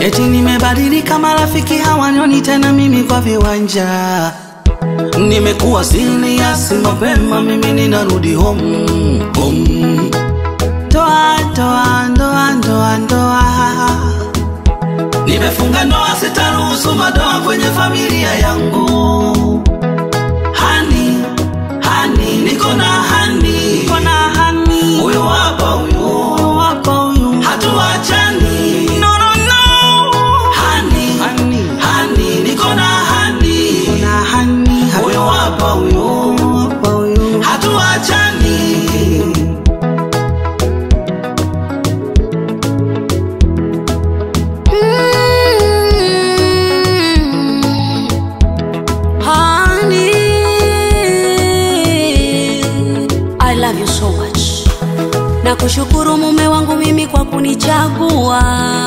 eti nimebadilika, marafiki hawanioni tena mimi kwa viwanja. Nimekuwa serious mapema, mimi ninarudi home, home. Ndoa, ndoa, ndoa, ndoa, ndoa. Nimefunga ndoa, sitaruhusu madoa kwenye familia yangu. Hani, hani, niko na hani, niko na hani. Huyu hapa huyu, huyu hapa huyu, hatuachani. No, no, no. Hani, hani, hani, niko na hani, niko na hani. Huyu hapa huyu, huyu hapa huyu, hatuachani. Mm. Honey, I love you so much. Na kushukuru mume wangu mimi kwa kunichagua.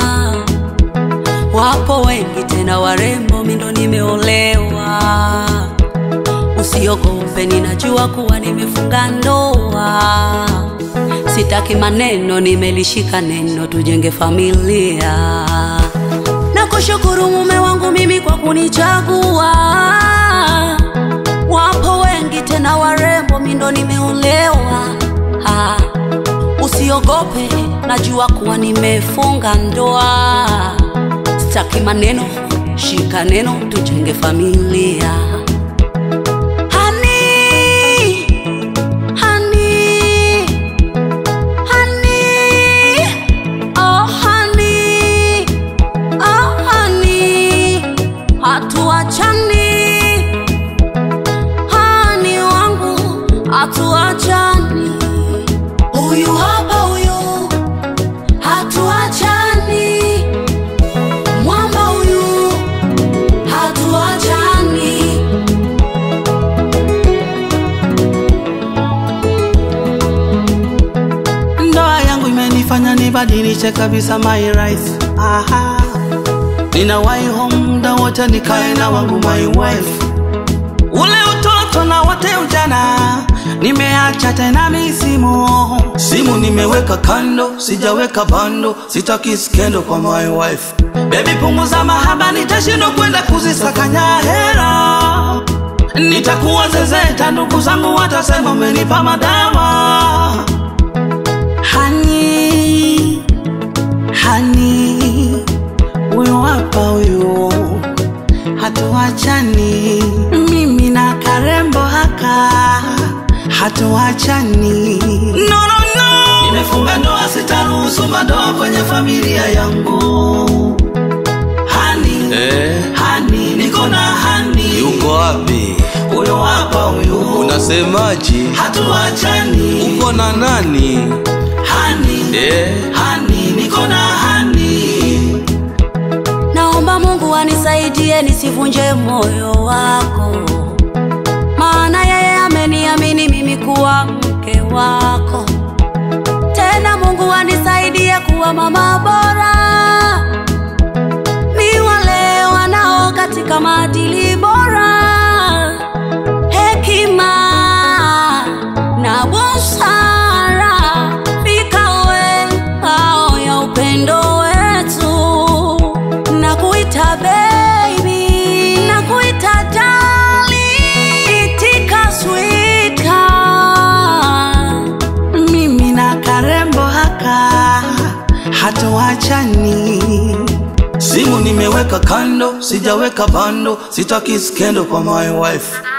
Wapo wengi tena warembo, mimi ndo nimeolewa. Usiogope, ninajua kuwa nimefunga ndoa. Sitaki maneno, nimelishika neno, tujenge familia. Na kushukuru mume wangu mimi kwa kunichagua. Wapo wengi tena warembo, mimi ndo nimeolewa. Ah, Usiogope, najua kuwa nimefunga ndoa. Sitaki maneno, shika neno, tujenge familia. Honey, honey, honey, oh honey, oh honey, hatuachani, honey wangu, hatuachani, huyu hapa huyu, hatuachani, mwamba huyu, hatuachani. Ndoa yangu imenifanya nibadilishe kabisa my life. Aha. Ninawahi home muda wote nikae na wangu my wife. Ule utoto na wote ujana nimeacha tena misimu. Simu nimeweka kando, sijaweka bando, sitaki skendo kwa my wife. Baby punguza mahaba, nitashindwa kwenda kuzisakanya hera. Nitakuwa zezeta, ndugu zangu watasema umenipa madawa. Hani, hani, huyu hapa huyu, hatuachani. Mimi na karembo haka, hatuachani. No, no, no. Nimefunga ndoa, sitaruhusu madoa kwenye familia yangu. Hani, Eh, hani, niko na hani. yuko wapi? Huyu hapa huyu, Unasemaje? hatuachani. Uko na nani? Hani, Eh, hani, niko na hani. Naomba Mungu anisaidie nisivunje moyo wako, maana yeye ameniamini mimi kuwa mke wako. Tena Mungu anisaidie kuwa mama bora, ni wale wanao katika maadili bora, hekima na busara vikawe ngao ya upendo wetu na kuita baby na kuita dali itika sweetheart mimi na karembo haka hatuachani. Simu nimeweka kando, sijaweka bando, sitaki skendo kwa my wife.